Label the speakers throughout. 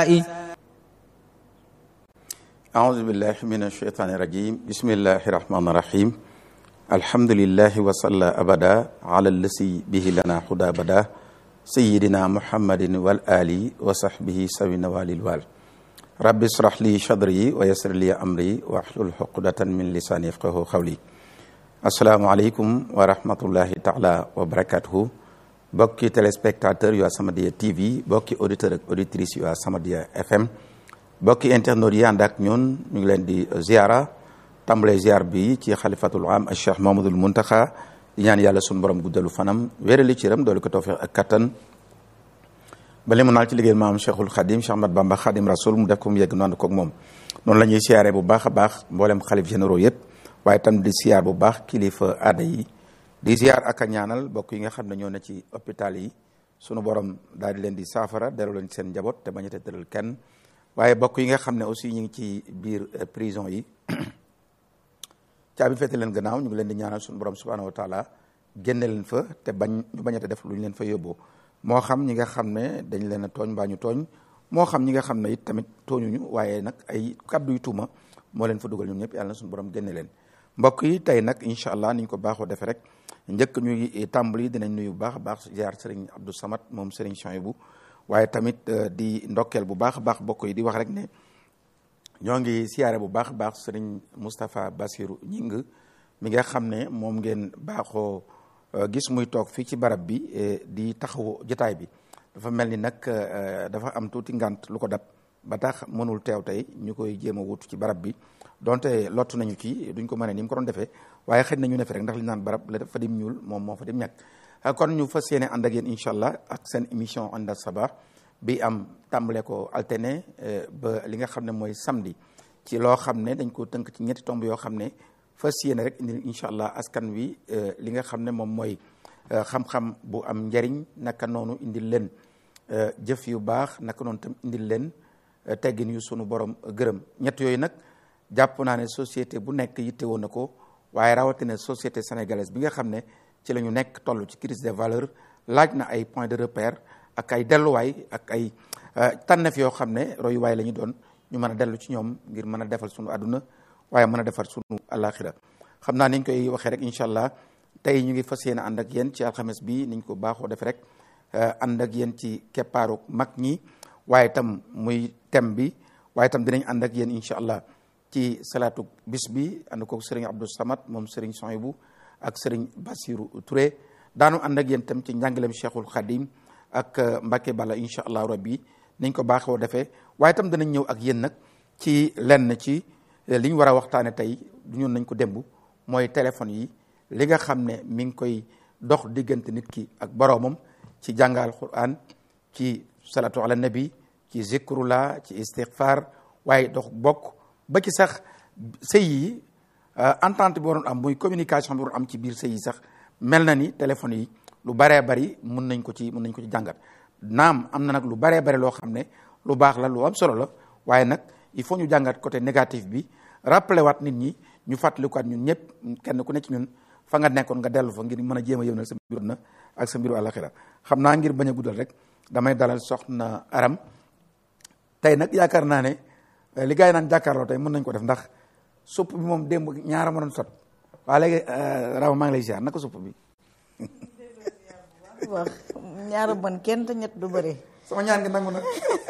Speaker 1: أعوذ بالله من الشيطان الرجيم بسم الله الرحمن الرحيم الحمد لله وصلى أبدا على الذي به لنا هدى بدا سيدنا محمد والآل وصحبه سوي نوال الوال رب اشرح لي صدري ويسر لي أمري واحلل عقدة من لساني يفقه قولي السلام عليكم ورحمة الله تعالى وبركاته bokki téléspectateur yu As-Samadiyya TV bokki auditeur ak auditrice yu As-Samadiyya FM bokki internautes yi ànd ak ñun ñu ngi leen di ziara tàmbale ziar bi ci xalifatul am al cheikh Mamadul Muntaxa di ñaan yàlla suñu borom guddalu fanam wéerali ci ram doolu ko tawfiq ak kattan ba li mu naal ci liggéey maam cheikhul xadim Cheikh Ahmad Bamba xadim rasul mu def ko mu yegg noonu koog moom noonu la ñuy siyaare bu baax a baax mboolem xalif généraux yëpp waaye tam di siyaar bu baax kilifa aada yi di ziar ak a ñaanal bokk yi nga xam ne ñoo ne ci hôpital yi sunu borom daal di leen di saafara delloo leen seen njaboot te bañ a tëral kenn waaye bokk yi nga xam ne aussi ñu ngi ci biir prison yi caabi fete leen gannaaw ñu ngi leen di ñaanal sunu borom subhanahu wa taala génne leen fa te bañ ñu bañ a def lu ñu leen fa yóbboo moo xam ñi nga xam ne dañ leen a tooñ mbaa ñu tooñ moo xam ñi nga xam ne it tamit tooñuñu waaye nag ay kàddu yu tuuma moo leen fa dugal ñun ñëpp yàlla na sunu borom génne leen mbokk yi tey nag incha allah ni ñu ko baaxoo defee rek njëkk ñuy tàmbali dinañ nuyu bu baax a baax ziar Serigne Abdou Samad moom Serigne Chouaïbou waaye tamit di ndokkeel bu baax a baax mbokk yi di wax rek ne ñoo ngi siyaare bu baax a baax Serigne Moustapha Bassirou Ñing mi nga xam ne moom ngeen baaxoo gis muy toog fii ci barab bi di taxawu jotaay bi dafa mel ni nag dafa am tuuti ngant lu ko dab ba tax mënul teew tey ñu koy jéem a wut ci barab bi donte lottu nañu ci duñ ko mën ni mu ko doon defee waaye xëy na ñu ne fi rek ndax li naan barab la fa dim ñuul moom moo fa dim ñàkk kon ñu fas yéene ànd ak yéen incha allah ak seen émission ànda sabah bi am tàmbale ko alterné ba li nga xam ne mooy samedi ci loo xam ne dañ ko tënk ci ñetti tomb yoo xam ne fas yéene rek indi incha allah askan wi li nga xam ne moom mooy xam-xam bu am njariñ naka noonu indil leen jëf yu baax naka noonu tam indil leen teggin yu sunu borom gërëm ñett yooyu nag jàpp naa ne société bu nekk yitte woon na ko waaye rawatina société sénégalaise bi nga xam ne ci la ñu nekk toll ci crise des valeurs laaj na ay point de repère ak ay delluwaay ak ay tànneef yoo xam ne royuwaay la ñu doon ñu mën a dellu ci ñoom ngir mën a defal sunu àdduna waaye mën a defar sunu alaxira xam naa niñ koy waxee rek incha allah tey ñu ngi fas yéene ànd ak yéen ci alxames bi niñ ko baaxoo defe rek ànd ak yéen ci keppaaru mag ñi waaye itam muy thème bi waaye itam dinañ ànd ak yéen incha allah ci salaatu bis bi ànd ko sëriñ Abdou Samad moom sëriñ Souhaïbou ak sëriñ Bassirou Touré daanu ànd ak yéen tam ci njàngaleem Cheikhul Khadim ak Mbacke Balla incha allah rabbi niñ ko baaxoo defee waaye itam danañ ñëw ak yéen nag ci lenn ci li ñu war a waxtaane tey du ñun nañ ko démb mooy téléphone yi li nga xam ne mi ngi koy dox diggante nit ki ak boroomam ci jàngal Quran ci salatu ala nabi ci zikrullah ci istighfar waaye dox bokk ba ci sax sëy yi entente bi waroon am muy communication bi waroon am ci biir sëy yi sax mel na ni téléphone yi lu baree bari mun nañ ko ci mun nañ ko ci jàngat naam am na nag lu baree bari loo xam ne lu baax la lu am solo la waaye nag il faut ñu jàngat côté négatif bi rappelé waat nit ñi ñu fàttalikuwaat ñun ñëpp kenn ku nekk ci ñun fa nga nekkoon nga dellu fa ngir mën a jéem a yëwnal sa mbiru na ak sa mbiru àlaxira xam naa ngir bañ a guddal rek damay dalal soxna Aram tey nag yaakaar naa ne li gars yi naan jàkkaarloo tey mën nañ ko def ndax supp bi moom démb ñaara ma doon sot waa léegi Rama maa ngi lay ziar naka supp bi.
Speaker 2: wax ñaara mën kenn te ñett du bëri.
Speaker 1: sama ñaan ngi nangu nag.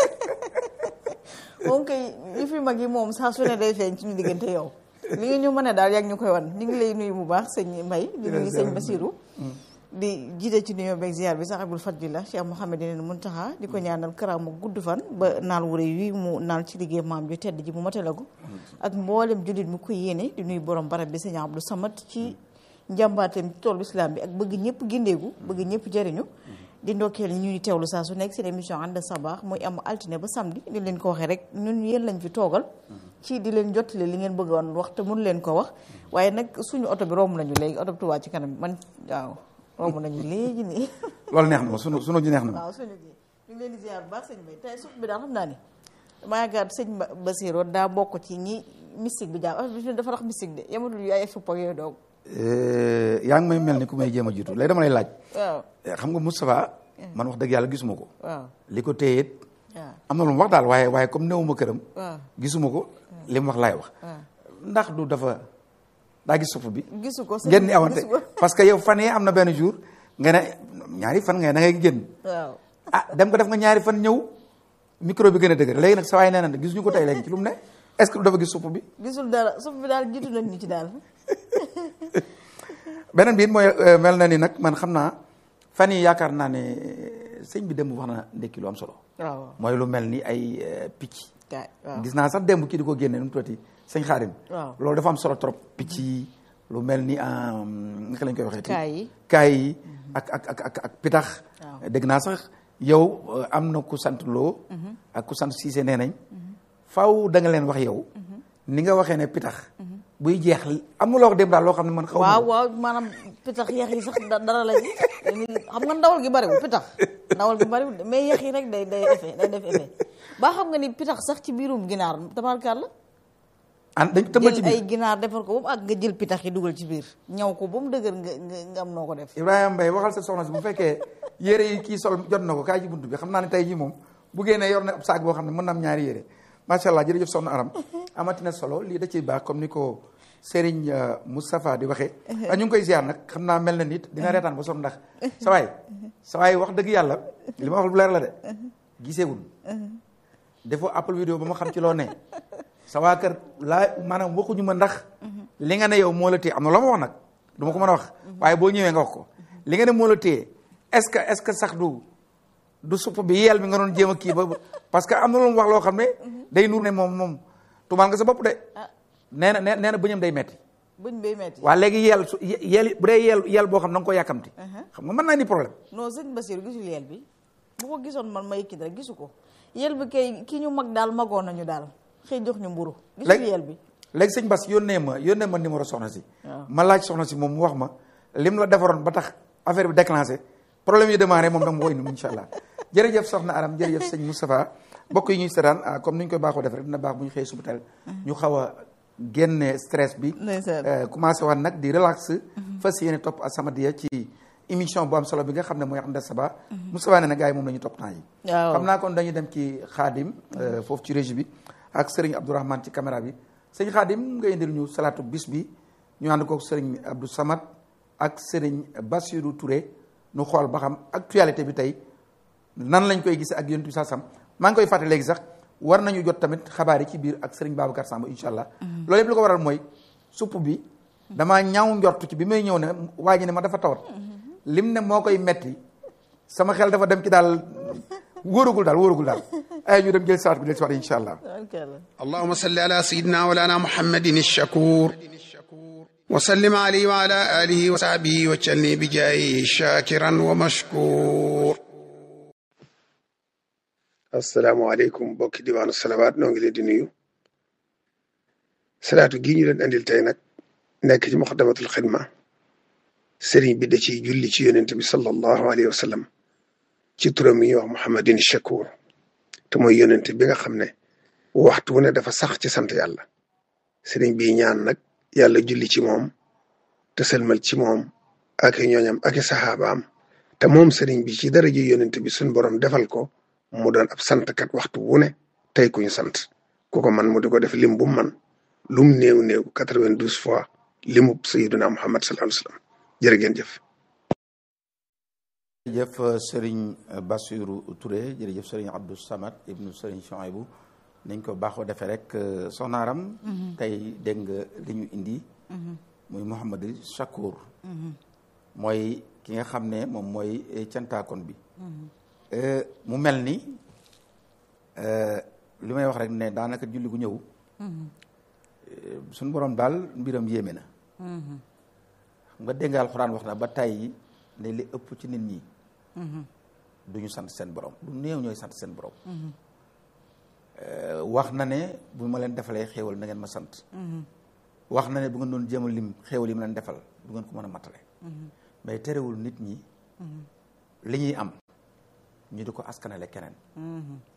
Speaker 2: moom kay li fi mag yi moom saa su ne day feeñ ci ñu diggante yow. li nga ñu mën a daal yàgg ñu koy wan ñu ngi lay nuyu bu baax sëñ Mbaye di nuyu sëñ Basirou. di jiite ci nuyoo beeg ziar bi sax abul fadlillah Cheikh Mouhamadine Muntaxa di ko ñaanal karaam mu gudd fan ba naal wu rëy wi mu naal ci liggéey maam ju tedd ji mu matale ko ak mboolem jullit mu ko yéene di nuyu borom barab bi sëñ Abdou Samad ci njàmbaateem ci toolu islam bi ak bëgg ñëpp gindeegu bëgg ñëpp jëriñu di ndokkeel ñuy teewlu saa su nekk seen émission ànd sabaax muy am altine ba samedi di leen ko waxee rek ñun yéen lañ fi toogal ci di leen jottali li ngeen bëgg woon wax te mënu leen ko wax waaye nag suñu oto bi romb nañu léegi oto bi Tuubaa ci kanam man waaw romb nañu léegi nii.
Speaker 1: loolu neex na ma sunu sunu ji neex na ma.
Speaker 2: waaw suñu ji ñu ngi leen di ziar bu baax sëñ Bay tey suuf bi daal xam naa ni damaa yaakaar sëñ Basirou daa bokk ci ñi mystique bi jàpp dafa rax mystique de yamatul yu ay supp ak yooyu doog.
Speaker 1: yaa ngi may mel ni ku may jéem a jiitu léegi dama lay laaj.
Speaker 2: waaw
Speaker 1: xam nga Moustapha. man wax dëgg yàlla gisuma ko.
Speaker 2: waaw
Speaker 1: li ko téye
Speaker 2: waaw
Speaker 1: am na lu mu wax daal waaye waaye comme néewuma këram
Speaker 2: waaw
Speaker 1: gisuma ko li mu wax laay wax
Speaker 2: waaw
Speaker 1: ndax du dafa daa gis supp bi
Speaker 2: gisu ko
Speaker 1: ngeen ni awante
Speaker 2: gisu ko
Speaker 1: parce que yow fan yi am na benn jour nga ne ñaari fan nga ne da ngay génn
Speaker 2: waaw
Speaker 1: ah dem ko def nga ñaari fan ñëw micro bi gën a dëgër léegi nag sa waay nee na gis ñu ko tey léegi ci lu mu ne est ce que du dafa gis supp bi
Speaker 2: gisul dara suuf bi daal jiitu nañ ñu ci daal
Speaker 1: beneen bi it mooy euh, mel na ni nag man xam naa fan yi yaakaar naa ne sëñ bi démb wax na ndekki lu am solo
Speaker 2: waaw
Speaker 1: mooy lu mel ni ay euh, picc
Speaker 2: kaay waaw
Speaker 1: gis naa sax démb kii di ko génne nu mu tuddati sëñ Xaadim
Speaker 2: waaw
Speaker 1: loolu dafa am solo trop picc yi lu mel ni euh, naka lañ koy waxee
Speaker 2: kaay yi
Speaker 1: kaay yi ak ak ak ak ak pitax
Speaker 2: Waaw.
Speaker 1: dégg naa sax yow euh, am na ku sant loo ak ku sant siise nee nañ faaw da nga leen wax yow ni nga waxee ne pitax buy jeex am na loo wax dem daal loo xam ne man xaw ma
Speaker 2: waaw
Speaker 1: ko.
Speaker 2: waaw maanaam pitax yeex yi sax da- dara la ci xam nga ndawal gi bariwul pitax ndawal gi bariwul de mais yeex yi rek day day effet day def effet ba xam nga ni pitax sax ci biirum ginaar tabarkaat la
Speaker 1: an dañ tëmbal ci
Speaker 2: jël
Speaker 1: biir
Speaker 2: ay ginaar defar ko ba mu ak nga jël pitax yi dugal ci biir ñaw ko ba mu dëgër nga nga nga am noo ko def
Speaker 1: Ibrahima Mbaye waxal sa soxna si bu fekkee yére yi kii sol jot na ko kaay ci buntu bi xam naa ne tey jii moom bu génnee yor na ab saak boo xam ne mën na am ñaari yére macha allah jërëjëf soxna Aram amati na solo lii da ciy baax comme ni ko Serigne euh, Moustapha di waxee. ah ñu ngi koy ziar nag xam naa mel na nit dina reetaan ba sonn ndax sa waay sa waay wax dëgg yàlla li ma wax lu leer la de giseewul defoo Apple vidéo ba ma xam ci loo ne sa waa kër laa maanaam waxuñu ma ndax li nga ne yow moo la téye am na loo ma wax nag du ma ko mën a wax waaye boo ñëwee nga wax ko li nga ne moo la téye est-ce que est-ce que sax du du supp bi yeel bi nga doon jéem a kii ba parce que am na lu mu wax loo xam ne day nuur ne moom moom tumaal nga sa bopp de
Speaker 2: ah
Speaker 1: nee na nee nee na bëñam day metti
Speaker 2: bëñ bay metti
Speaker 1: waa léegi yeel su yeel bu dee yeel yeel boo xam ne da nga ko yàkkamti xam nga mën naa ni problème
Speaker 2: non sëñ Basiru gisul yel bi bu ko gisoon man may kii rek gisu ko yel bi kay ki ñu mag daal magoon nañu daal xëy jox ñu mburu gisul
Speaker 1: léegi
Speaker 2: yel bi
Speaker 1: léegi sëñ Bass yónnee ma yónnee ma numéro soxna si
Speaker 2: waaw.
Speaker 1: ma laaj soxna si moom mu wax ma lim la defaroon ba tax affaire bi déclenché problème yi démarré moom dama koy indi incha allah jërëjëf soxna Aram jërëjëf sëñ Moustapha mbokk yi ñuy seetaan ah, comme ni ñu koy baaxoo def rek dina baax bu ñu xëyee suba teel ñu xaw a génne stress bi
Speaker 2: Ndeysaan.
Speaker 1: euh, commencé waat nag di relax fas yéene topp As-Samadiyya ci émission bu am solo bi nga xam ne mooy Aqnda Saba Moustapha ne na gars yi moom la ñu topp temps yi
Speaker 2: waaw
Speaker 1: xam naa kon dañuy dem ci xaadim euh, foofu ci régie bi ak sëriñ Abdourahmane ci caméra bi sëñ xaadim nga indil ñu salaatu bis bi ñu ànd kook sëriñ Abdou Samad ak sëriñ Bassirou Touré nu xool ba xam actualité bi tey nan lañ koy gisee ak yonent bi sam maa ngi koy fàtte léegi sax war nañu jot tamit xabaar yi ci biir ak sëriñ Babacar Samb incha allah loolu yëpp li ko waral mooy supp bi damaa ñaaw njort ci bi may ñëw ne waa ji ne ma dafa tawat lim ne moo koy metti sama xel dafa dem ci daal wóoragul daal wóoragul daal ay ñu dem jël saat bi del si waat incha allah
Speaker 2: tabarkalla
Speaker 3: اللهم صل على سيدنا مولانا محمد الشكور وسلم عليه وعلى آله وصحبه وجلني بجاهه شاكرا ومشكور السلام عليكم بوكي ديوان الصلوات نoo ngi leen di nuyu salaatu gi ñu leen andil tey nag nekk ci muqaddamatul xidma sëriñ bi da ciy julli ci yonent bi sallallahu alayhi wa sallam ci turam yi ñuy wax muhammadin shakur te mooy yonent bi nga xam ne waxtu wu ne dafa sax ci sant yàlla sëriñ bi ñaan nag yàlla julli ci moom te sëlmal ci moom ak i ñooñam ak i saxaabaam te moom sëriñ bi ci daraja yonent bi suñ borom defal ko mu doon ab santkat waxtu wu ne tey ku ñu sant ku ko man mu di ko def lim bu mu man lum néew néew quatre-vingt-douze fois limub sayyiduna muhammad sallallahu alayhi wa sallam jërë ngeen jëf
Speaker 1: jërëjëf sëriñ Bassirou Touré jërëjëf sëriñ Abdou Samad ibnu sëriñ Chouaïbou nañ ko baaxoo defee rek soxna Aram tey dégg nga li ñu indi muy Mouhamadou Chakour mooy ki nga xam ne moom mooy cantaakon bi Euh, mu mel ni euh, li may wax rek ne daanaka julli gu ñëw euh, suñu borom daal mbiram yéeme na xam nga dégg nga alxuraan wax na ba tey ne li ëpp ci nit ñi du ñu sant seen borom du néew ñooy sant seen borom wax na ne bu ma leen defalee xéewal na ngeen ma sant wax na ne bu ngeen doon jéem a lim xéewal yi ma leen defal du ngeen ko mën a matale mais terewul nit ñi li ñuy am ñu di ko askanale keneen